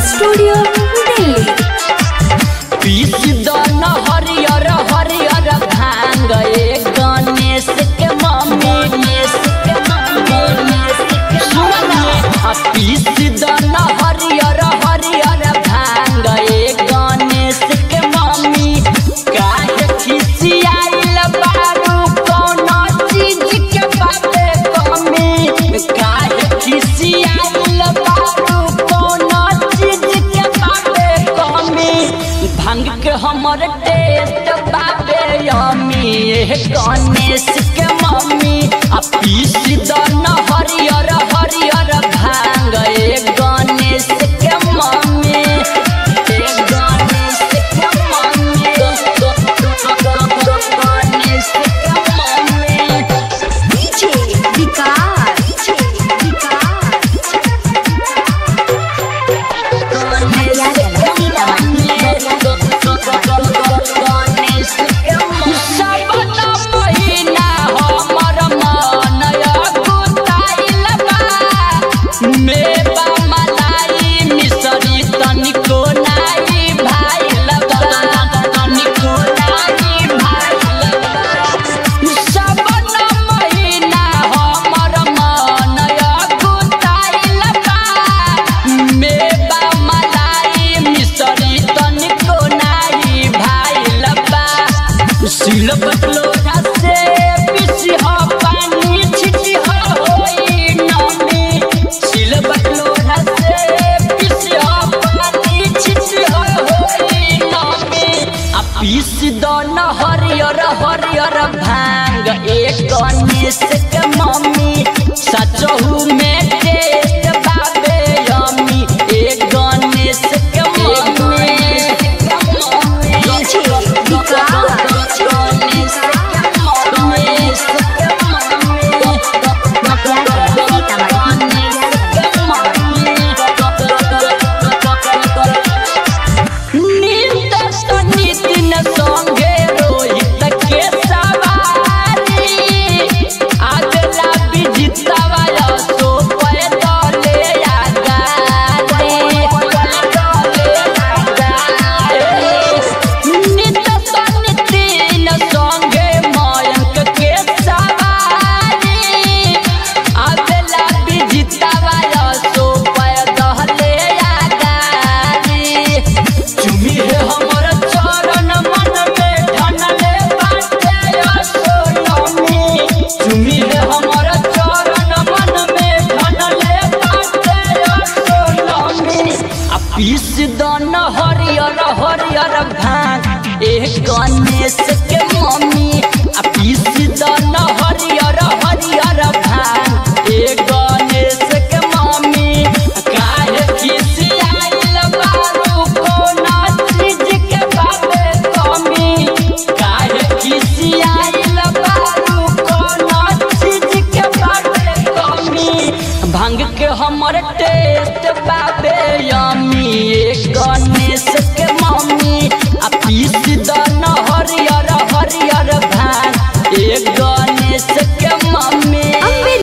studio Delhi पीस दन हरियर हरियर भांग ए गणेश के मम्मी गणेश के मम्मी गणेश के सुन आ पीस दन हरियर हरियर भांग ए गणेश के मम्मी काहे खिसियाइल बारू कोनो चीज के बाते कमी काहे खिसियाइल बारू कोनो चीज के बाते कमी भांग के हमर टेस्ट बाबे यमी ए गणेश के मम्मी आ पीस दन हरियर हरियर भांग ए गणेश के मम्मी ए गणेश के मम्मी गणेश के mummy DJ Vikas DJ Vikas सिल बटलोरा से पिसी हो पानी छिटी हो होई नमी सिल बटलोरा से पिसी हो पानी छिटी हो होई नमी आ पीस दन हरियर हरियर भांग एक गणेश के मम्मी